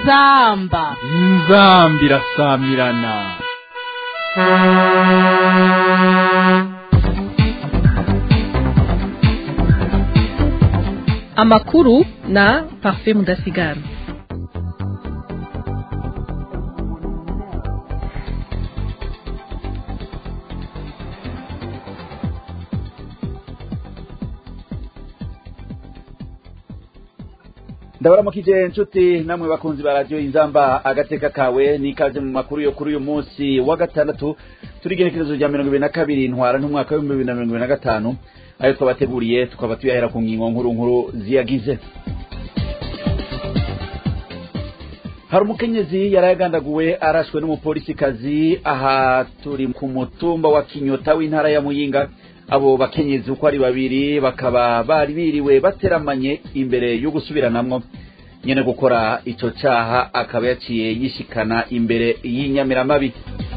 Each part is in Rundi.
inzamba inzambi irasamirana amakuru na parfait mudasigara ndabaramukije inshuti namwe bakunzi ba radiyo inzamba agateka kawe n'ikaze mu makuru yo kuri uyu munsi wa gatandatu turi igenekerezo rya mirongo ibiri na kabiri ntwara n'umwaka w'ibihumbi bibiri na mirongo ibiri na gatanu ayo twabateguriye tukaba tuyahera ku ngingo nkuru nkuru ziyagize hari umukenyezi yari yagandaguwe arashwe n'umupolisikazi aha turi ku mutumba wa kinyota w'intara ya muyinga abo bakenyezi uko ari babiri bakaba bari biriwe bateramanye imbere yo gusubiranamwo nyene gukora ico caha akaba yaciye yishikana imbere y'inyamiramabi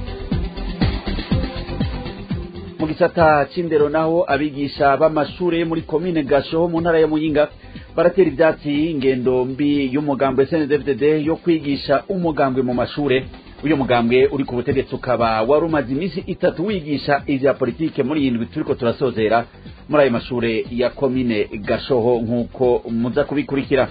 mu gisata c'indero naho abigisha b'amashure muri komine gashoho mu ntara ya muyinga baratera ivyatsi ingendo mbi y'umugambwe snddfdd yo kwigisha umugambwe mu mashure uyu mugambwe uri ku butegetsi ukaba wari umaze iminsi itatu wigisha ivya politike muri iyi ndwi turiko turasozera muri ayo mashure ya komine gashoho nk'uko muza kubikurikira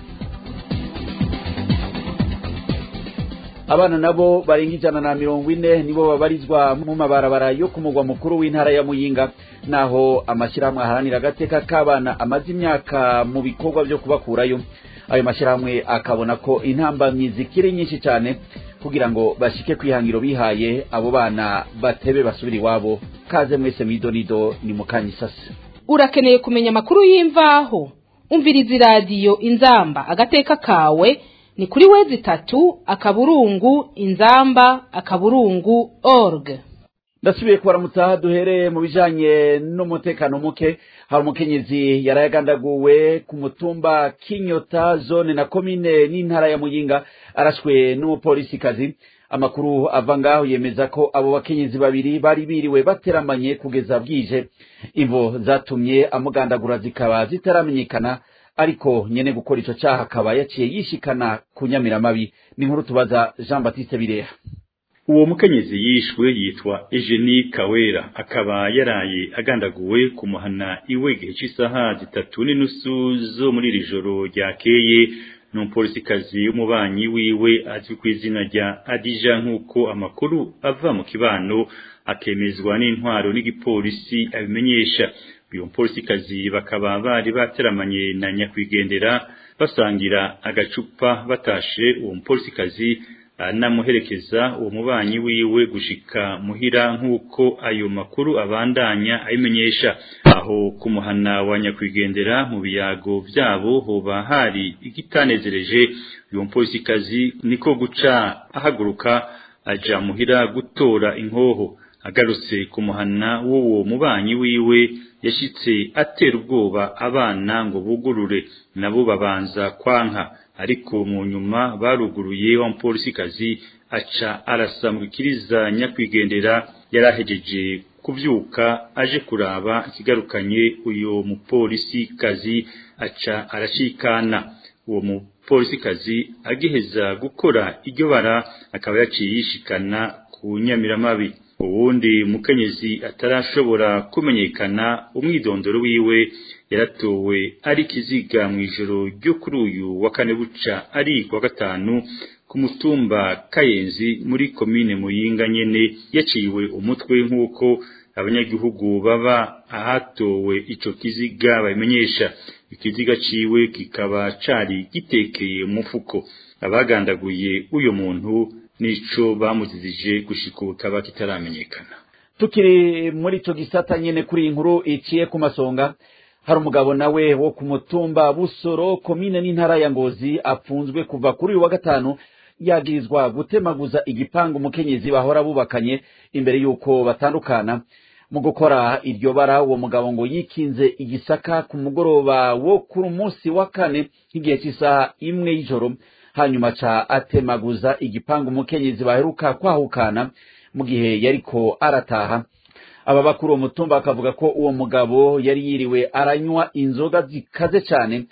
abana nabo barenga ijana na mirongo ine nibo babarizwa mu mabarabara yo ku mugwa mukuru w'intara ya muyinga naho amashyirahamwe aharanira agateka k'abana amaze imyaka mu bikorwa vyo kubakurayo ayo mashyirahamwe akabona ko intambamyi zikiri nyinshi cyane kugira ngo bashike kwihangiro bihaye abo bana batebe basubira iwabo kaze mwese mwidonido ni mukanyisasi urakeneye kumenya amakuru y'imvaho umviriza iradiyo inzamba agateka kawe ni kuri wezi itatu akaburungu inzamba akaburungu org ndasubiye kubaramutsa duhereye mu bijanye n'umutekano muke hari umukenyezi yarayagandaguwe ku mutumba kinyota zone na komine n'intara ya muyinga arashwe n'umupolisikazi amakuru ava ngaho yemeza ko abo bakenyezi babiri bari biriwe bateramanye kugeza bwije imvo zatumye amugandagura zikaba zitaramenyekana ariko nyene gukora ico caha akaba yaciye yishikana ku nyamiramabi ni nkuru tubaza jean baptiste bireha uwo mukenyezi yishwe yitwa Eugenie Kawera akaba yaraye agandaguwe ku muhana iwe igihe cy'isaha zitatu n'inusu zo muri iri joro ryakeye n'umupolisikazi w'umubanyi wiwe azwi ku izina rya Adija nk'uko amakuru ava mu kibano akemezwa n'intwaro n'igipolisi abimenyesha uyu mupolisikazi bakaba bari bateramanye na nyakwigendera basangira agacupa batashe uwo mupolisikazi anamuherekeza uwo mubanyi wiwe gushika muhira nk'uko ayo makuru abandanya ayimenyesha aho kumuhana wa nyakwigendera mu biyago vyabo hoba hari igitanezereje uyu mupolisikazi niko guca ahaguruka aja muhira gutora inkoho agarutse kumuhana w'uwo mubanyi wiwe yashitse atera ubwoba abana ngo bugurure nabo babanza kwanka ariko mu nyuma baruguruye wa mupolisikazi aca arasamukiriza nyakwigendera yarahejeje kuvyuka aje kuraba ikigarukanye uyo mupolisikazi aca arashikana uwo mupolisikazi agiheza gukora iryo bara akaba yaciye yishikana ku nyamiramabi uwundi mukenyezi atarashobora kumenyekana umwidondoro wiwe yaratowe ari kiziga mu ijoro ryo kuri uyu wa kane buca ari kwa gatanu ku mutumba kayenzi muri komine muyinga nyene yaciwe umutwe nk'uko abanyagihugu baba ahatowe ico kiziga babimenyesha ikiziga ciwe kikaba cari gitekeye mu mufuko abagandaguye uyo muntu nico bamuzizije gushika ubu kaba kitaramenyekana tukiri muri ico gisata nyene kuri iyi nkuru iciye ku masonga hari umugabo nawe wo ku mutumba busoro komine n'intara ya ngozi apfunzwe kuva kuri uyu wa gatanu yagirizwa gutemaguza igipangu umukenyezi bahora bubakanye imbere y'uko batandukana mu gukora iryo bara uwo mugabo ngo yikinze igisaka ku mugoroba wo kuri munsi wa kane nk'igihe cy'isaha imwe y'ijoro hanyuma ca atemaguza igipangu umukenyezi baheruka kwahukana mu gihe yariko arataha aba bakuru uwo mutumba bakavuga ko uwo mugabo yari yiriwe aranywa inzoga zikaze cyane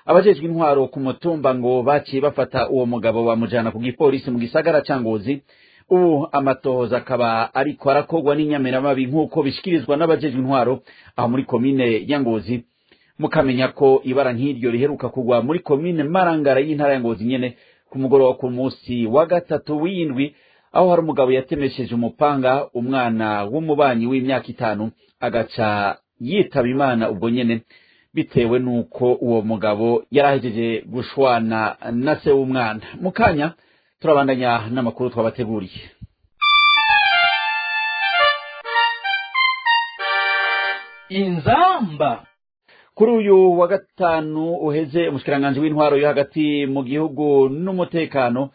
abajejwe intwaro ku mutumba ngo baciye bafata uwo mugabo bamujana ku gipolisi mu gisagara ca ngozi ubu amatohoza akaba ariko arakorwa n'inyamiramabi nk'uko bishikirizwa n'abajejwe intwaro aho muri komine ya ngozi mukamenya ko ibara nk'iryo riheruka kugwa muri komine marangara y'intara ya ngozi nyene ku mugoroba ku munsi wa gatatu w'indwi aho hari umugabo yatemesheje umupanga umwana w'umubanyi w'imyaka itanu agaca yitaba imana ubwo nyene bitewe n'uko uwo mugabo yari ahejeje gushwana na se w'umwana mu kanya turabandanya n'amakuru twabateguriye inzamba kuri uyu wa gatanu uheze umushikiranganji w'intwaro yo hagati mu gihugu n'umutekano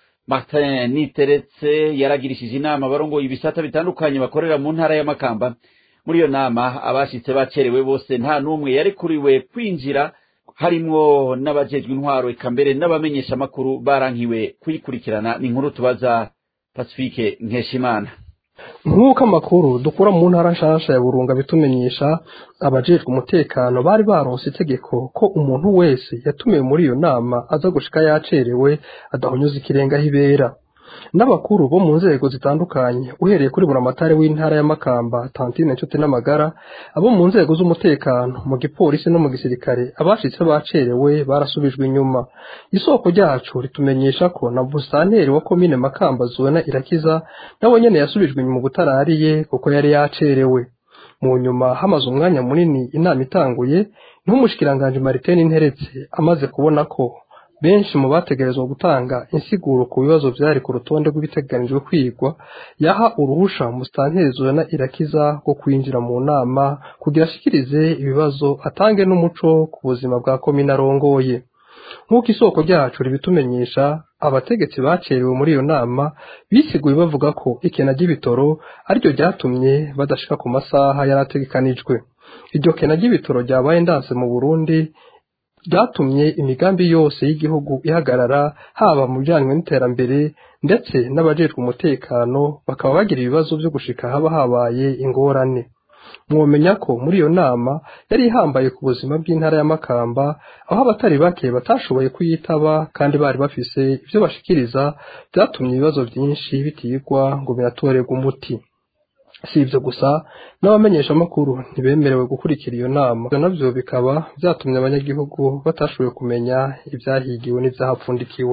martin niteretse yaragirishije inama abarongoye ibisata bitandukanye bakorera mu ntara y'amakamba muri iyo nama abashitse bacerewe bose nta n'umwe yarekuriwe kwinjira harimwo n'abajejwe intwaro eka mbere n'abamenyesha amakuru barankiwe kuyikurikirana ni inkuru tubaza pacifique nkeshimana nk'uko amakuru dukura mu ntara nshasha ya burunga bitumenyesha abajejwe umutekano bari baronse itegeko ko umuntu wese yatumiwe muri iyo nama aza gushika yacerewe adahonyuza ikirenga aho ibera n'abakuru bo mu nzego zitandukanye uhereye kuri buramatari w'intara ya makamba tantine nshuti n'amagara abo mu nzego z'umutekano mu gipolisi no mu gisirikare abashitse bacerewe barasubijwe inyuma isoko ryacu ritumenyesha ko na busanteri wa komine makamba zuena irakiza nawe nyene yasubijwe inyuma ubutarariye kuko yari yacerewe mu nyuma hamaze umwanya munini inama itanguye niho umushikiranganji mariteni nteretse amaze kubona ko benshi mu bategerezwa gutanga insiguro ku bibazo byari ku rutonde rw'ibiteganijwe kwigwa yaha uruhusha musitanteri zona irakiza rwo kwinjira mu nama kugira ashikirize ibibazo atange n'umuco ku buzima bwa komine arongoye nk'uko isoko ryacu ribitumenyesha abategetsi bacerewe muri iyo nama bisiguye bavuga ko ikena ry'ibitoro ariryo ryatumye badashika ku masaha yari ategekanijwe iryo kena ry'ibitoro ryabaye ndanse mu burundi ryatumye imigambi yose y'igihugu ihagarara haba mu bijyanye n'iterambere ndetse n'abajejwe umutekano bakaba bagira ibibazo byo gushika haba habaye ingorane mwomenya ko muri iyo nama yari ihambaye ku buzima bw'intara ya makamba aho abatari bake batashoboye kuyitaba kandi bari bafise ibyo bashikiriza byatumye ibibazo byinshi bitigwa ngo binatorerwe umuti si ibyo gusa n'abamenyeshamakuru ntibemerewe gukurikira iyo nama ibyo nabyo bikaba byatumye abanyagihugu batashoboye kumenya ibyahigiwe n'ibyahapfundikiwe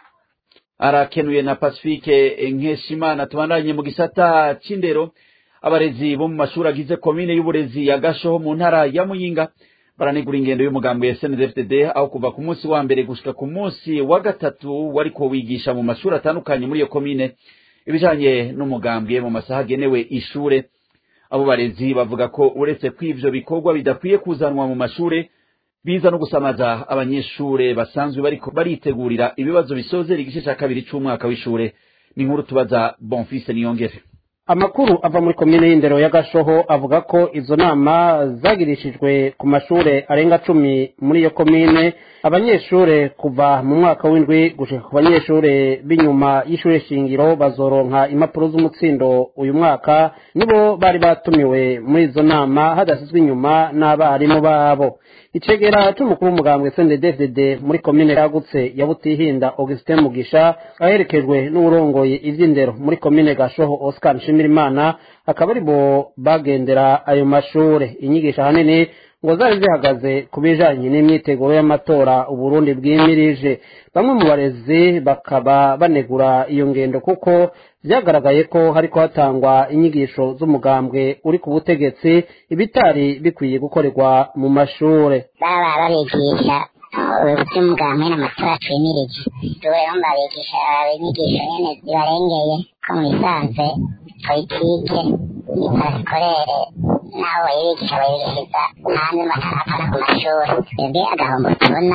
arakenuye na pacifique nkeshimana tubandanye mu gisata c'indero abarezi bo mu mashuri agize komine y'uburezi ya gashoho mu ntara ya muyinga baranegura ingendo y'umugambi ya snzfdd aho kuva ku munsi wa mbere gushika ku munsi wa gatatu wariko wigisha mu mashuri atandukanye muri iyo komine ibijanye n'umugambwe mu masaha agenewe ishure abo barezi bavuga ko uretse ko ivyo bikorwa bidakwiye kuzanwa mu mashure biza no gusamaza abanyeshure basanzwe bariko baritegurira ibibazo bisozera igice ca kabiri c'umwaka w'ishure ni inkuru tubaza bonfise niyongere amakuru ava muri komine y'indero ya gashoho avuga ko izo nama zagirishijwe ku mashure arenga cumi muri iyo komine abanyeshure kuva mu mwaka w'indwi gushika ku banyeshure b'inyuma y'ishure shingiro bazoronka impapuro z'umutsindo uyu mwaka nibo bari batumiwe muri izo nama hadasizwe inyuma n'abarimu babo icegera c'umukuru w'umugambwe CNDD-FDD muri komine yagutse ya Butihinda Augustin Mugisha aherekejwe n'uwurongoye ivy'indero muri komine Gashoho Oscar Nshimirimana akaba aribo bagendera ayo mashure inyigisho ahanini ngo zari zihagaze ku bijanye n'imyiteguro y'amatora uburundi bwimirije bamwe mu barezi bakaba banegura iyo ngendo kuko vyagaragaye ko hariko hatangwa inyigisho z'umugambwe uri ku butegetsi ibitari bikwiye gukorerwa mu mashure baba babigisha iby'umugambwe n'amatora twimirije rero babigisha inyigisho nyene zibarengeye ko mu bisanzwe politike ipasikorere n'aho bayibigisha bayibigishiriza hanze atana ku mashuri twebwe agahombo tubona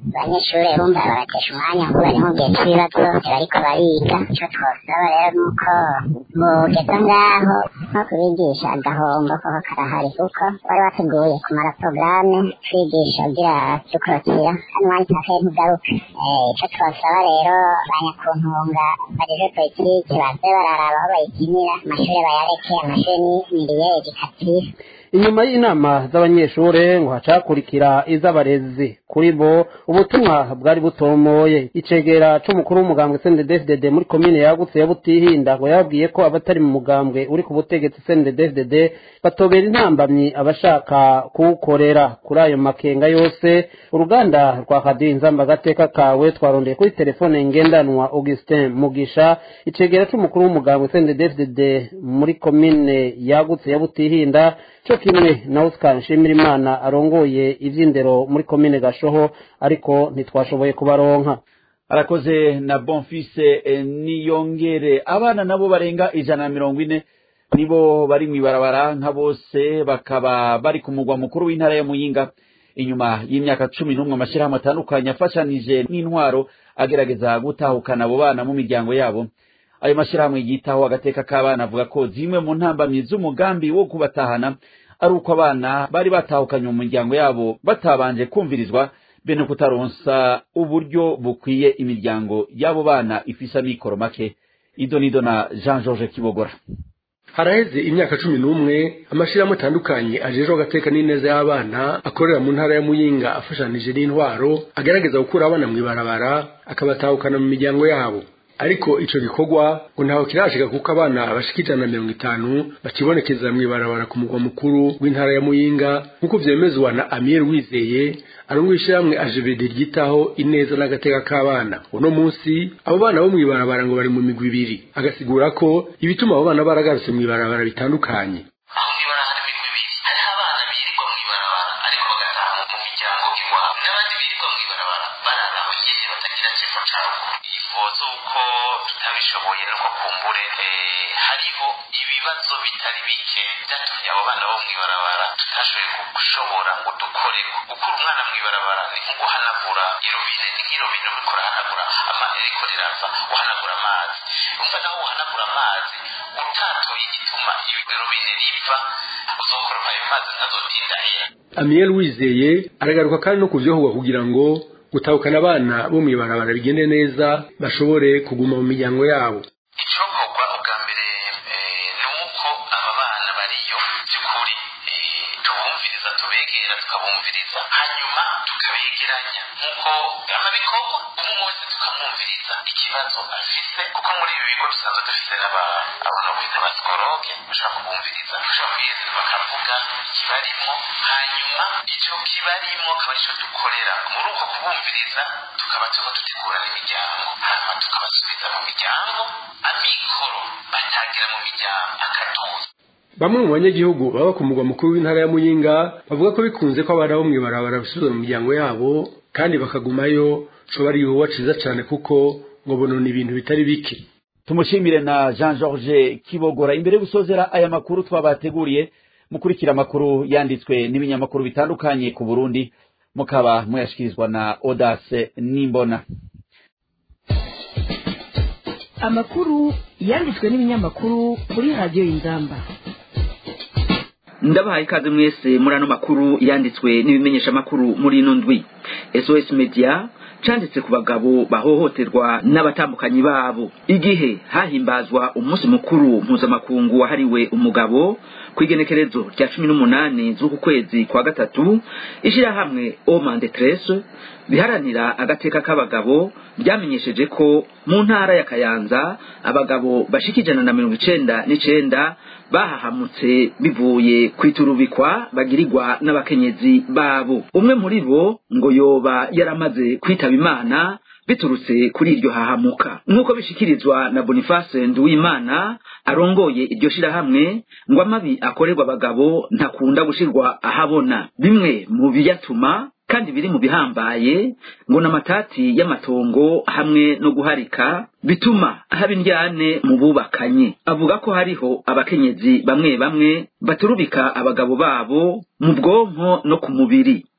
abanyeshuri bumva baratesha umwanya ngo bari mu gihe cy'ibibazo bariko bariga ico twosaba rero nuko mugeza ngaho nko kubigisha agahombo koko karahari kuko wari wateguye kumara porogaramu twigisha ugira dukorotira kandi umwanya utakaye ntugaruke ico twosaba rero banyakuntunga bajeje politiki baze bararaba aho bayikinira amashuri bayareke amashuri ni miliyeri dikatire inyuma y'inama z'abanyeshure ngo hacakurikira iz'abarezi kuri bo ubutumwa bwari butomoye icegera c'umukuru w'umugambwe CNDD-FDD muri komine yagutse ya Butihinda ngo yabwiye ko abatari mu mugambwe uri ku butegetsi CNDD-FDD batobera intambamyi abashaka kuwukorera kuri ayo makenga yose uruganda rwa kadiyo inzamba agateka kawe twarondeye kuri telefone ngendanwa Augustin Mugisha icegera c'umukuru w'umugambwe CNDD-FDD muri komine yagutse ya Butihinda cyo kimwe na Oscar Nshimirimana arongoye ivy'indero muri komine Gashoho ariko ntitwashoboye kubaronka arakoze na bonfise eh, niyongere abana nabo barenga ijana na mirongo ine nibo bari mw'ibarabara nka bose bakaba bari ku mugwa mukuru w'intara ya muyinga inyuma y'imyaka cumi n'umwe amashyirahamwe atandukanye afashanije n'intwaro agerageza gutahukana abo bana mu miryango yabo ayo mashyirahamwe yitaho agateka k'abana avuga ko zimwe mu ntambamyi z'umugambi wo kubatahana ari uko abana bari batahukanye mu miryango yabo batabanje kumvirizwa bene kutaronsa uburyo bukwiye imiryango y'abo bana ifise amikoro make ido nido na jean georges kibogora haraheze imyaka cumi n'umwe amashyirahamwe atandukanye ajejwe agateka n'ineza y'abana akorera mu ntara ya muyinga afashanije n'intwaro agerageza gukura abana mw'ibarabara akabatahukana mu miryango yabo ariko ico gikorwa ngo ntaho kirashika kuko abana bashika ijana na mirongo itanu bakibonekeza mw'ibarabara ku mugwa mukuru w'intara ya muyinga nk'uko vyemezwa na amiel wizeye arongoye ishirahamwe ajebede ryitaho ineza n'agateka k'abana uno munsi abo bana bo mw'ibarabara ngo bari mu migwi ibiri agasigura ko ibituma abo bana baragarutse mw'ibarabara bitandukanye aho mw'ibarabara hari imigwi ibiri hariho abana birirwa mw'ibarabara ariko bagataha mu miryango iwabo n'abandi birirwa mw'ibarabara barara aho nyene batagira kivo ca ruguru ivo z'uko tutabishoboye nuko kumbure eh, hariho ibibazo bitari bike vyatumye abo bana bo mw'ibarabara tutashoboye gushobora ngo dukoreko gukura umwana mw'ibarabara ni nko guhanagura irobine ni nk'irobine uriko urahanagura amazi riko riraza uhanagura amazi umva naho uhanagura amazi utatoye igituma irobine riva uzokoropa ayo mazi ntazotinda hera amiel wizeye aragaruka kandi no kuvyohogwa kugira ngo gutahukana abana bo mw'ibarabara bigende neza bashobore kuguma mu miryango yabo icokorwa ubwa mbere eh, ni uko aba bana bariyo by'ukuri eh, tubumviriza tubegera tukabumviriza hanyuma tukabegeranya nk'uko amabikorwa umwe wese tukamwumviriza ikibazo afise kuko muri ibi bigo dusanzwe dufise n'aba- abantu bita basikoroge bashobora kubumviriza bashobora kwiyezera bakavuga ikibarimo hanyuma icyo kibarimo akaba aricyo dukorera muri uko kubumviriza tukaba turiko dutegura n'imiryango hanyuma tukabasubiza mu miryango amikoro batagira mu miryango akaduza bamwe mu banyagihugu baba ku mugwa mukuru w'intara ya muyinga bavuga ko bikunze ko abana bo mw'ibarabara basubizwa mu miryango yabo kandi bakagumayo coba ari igikorwa ciza cane kuko ngo bonona ibintu bitari bike tumushimire na jean georges kibogora imbere yo gusozera aya makuru twabateguriye mukurikira amakuru yanditswe n'ibinyamakuru bitandukanye ku burundi mukaba muyashikirizwa na odase nimbona amakuru yanditswe n'ibinyamakuru kuri radiyo y'inzamba ndabahaye ikaze mwese muri ano makuru yanditswe n'ibimenyesha makuru muri ino ndwi sos media canditse ku bagabo bahohoterwa n'abatambukanyi babo igihe hahimbazwa umunsi mukuru mpuzamakungu wahariwe umugabo ku igenekerezo rya cumi n'umunani z'uku kwezi kwa gatatu ishirahamwe omande trese biharanira agateka k'abagabo ryamenyesheje ko mu ntara ya kayanza abagabo bashika ijana na mirongo icenda n'icenda bahahamutse bivuye kwiturubikwa bagirirwa n'abakenyezi babo umwe muri bo ngo yoba yaramaze kwitaba imana biturutse kuri iryo hahamuka nk'uko bishikirizwa na boniface nduwimana arongoye iryo shirahamwe ngo amabi akorerwa abagabo ntakunda gushirwa ahabona bimwe mu biyatuma kandi biri mu bihambaye ngo n'amatati y'amatongo hamwe no guharika bituma haba indyane mu bubakanye avuga ko hariho abakenyezi bamwe bamwe baturubika abagabo babo mu bwonko no ku mubiri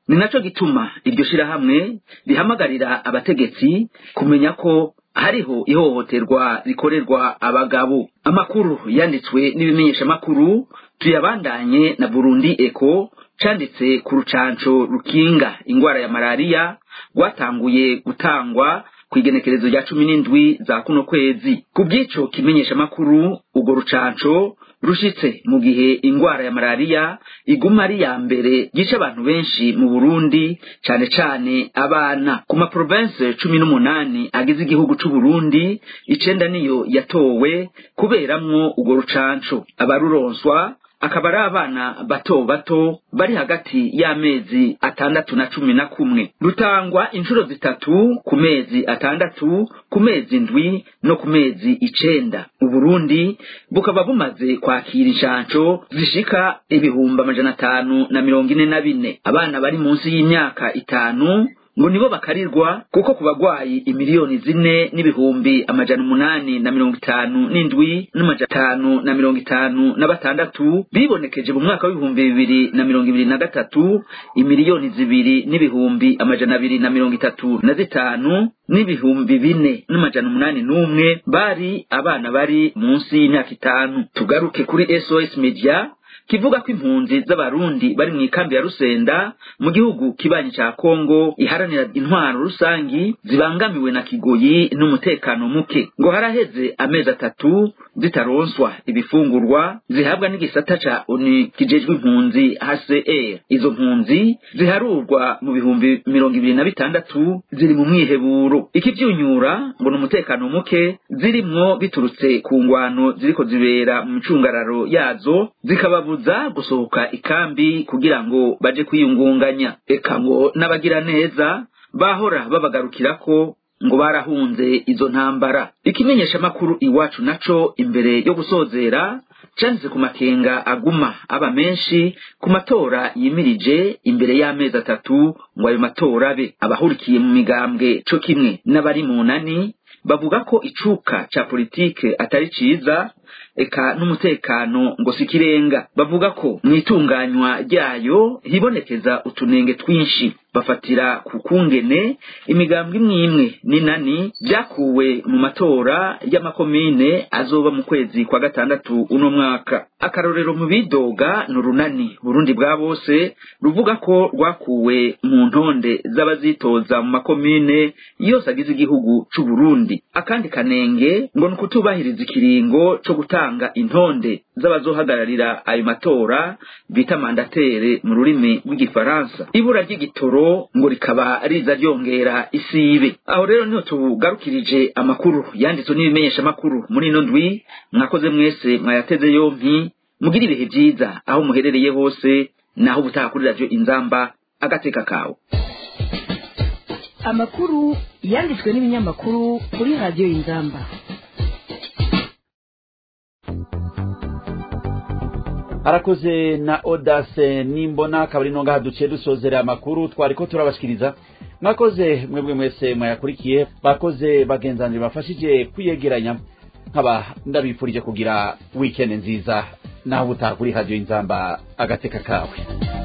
ni naco gituma iryo shirahamwe rihamagarira abategetsi kumenya ko hariho ihohoterwa rikorerwa abagabo amakuru yanditswe n'ibimenyeshamakuru tuyabandanye na burundi eko canditse ku rucanco rukinga ingwara ya malariya rwatanguye gutangwa ku igenekerezo rya cumi n'indwi za kuno kwezi ku bw'ico kimenyeshamakuru urwo rucanco rushitse mu gihe ingwara ya malariya iguma ari ya mbere yica abantu benshi mu burundi cane cane abana ku maprovense cumi n'umunani agize igihugu c'uburundi icenda niyo yatowe kuberamwo urwo rucanco abaruronswa akaba ari abana bato bato bari hagati y'amezi atandatu na cumi na kumwe rutangwa inshuro zitatu ku mezi atandatu ku mezi ndwi no ku mezi icenda uburundi bukaba bumaze kwakira inshanco zishika ibihumbi amajana atanu na mirongo ine na bine abana bari munsi y'imyaka itanu ngo nibo bakarirwa kuko ku bagwayi imiliyoni zine n'ibihumbi amajana umunani na mirongo itanu n'indwi n'amajana atanu na mirongo itanu na batandatu bibonekeje mu mwaka w'ibihumbi bibiri na mirongo ibiri na gatatu imiliyoni zibiri n'ibihumbi amajana abiri na mirongo itatu na zitanu n'ibihumbi bine n'amajana umunani n'umwe bari abana bari munsi y'imyaka itanu tugaruke kuri sos media kivuga ko impunzi z'abarundi bari mu ikambi ya rusenda mu gihugu kibanyi ca kongo iharanira intwaro rusangi zibangamiwe na kigoyi n'umutekano muke ngo haraheze amezi atatu zitaronswa ibifungurwa zihabwa n'igisata ca oni kijejwe impunzi hcr izo mpunzi ziharurwa mu bihumbi mirongo ibiri na bitandatu ziri mu mwiheburo ikivyunyura ngo ni umutekano muke zirimwo biturutse ku ngwano ziriko zibera mu micungararo yazo zikababuza kuza gusohoka ikambi kugira ngo baje kwiyungunganya eka ngo n'abagira neza bahora babagarukirako ngo barahunze izo ntambara ikimenyesha makuru iwacu naco imbere yo gusozera canditse ku makenga aguma aba menshi ku matora yimirije imbere y'amezi atatu ngo ayo matora abe abahurikiye mu migambwe co kimwe n'abari mu nani bavuga ko icuka ca politike atari ciza eka n'umutekano ngo si ikirenga bavuga ko mu itunganywa ryayo hibonekeza utunenge twinshi bafatira ku kungene imigambwe imwe imwe n'inani byakuwe mu matora y'amakomine azoba mu kwezi kwa gatandatu uno mwaka akarorero mu bidoga ni urunani burundi bwa bose ruvuga ko rwakuwe mu ntonde z'abazitoza mu makomine yose agize igihugu c'uburundi akandi kanenge ngo ni ukutubahiriza ikiringo co gutanga intonde z'abazohagararira ayo matora bita mandatere mu rurimi rw'igifaransa ibura ry'igitoro ngo rikaba riza ryongera isibe aho rero niho tugarukirije amakuru yanditswe n'ibimenyesha amakuru muri ino ndwi mwakoze mwese mwayateze yompi mugira ibihe vyiza aho muherereye hose naho ubutaha kuri radiyo inzamba agateka kawe amakuru yanditswe n'ibinyamakuru kuri radiyo inzamba arakoze na odase nimbona akaba ari nongaha duciye dusozera amakuru twariko turabashikiriza mwakoze mwebwe mwese mwayakurikiye bakoze bagenzanire bafashije kwiyegeranya nkaba ndabifurije kugira weekend nziza naho ubutaha kuri radiyo inzamba agateka kawe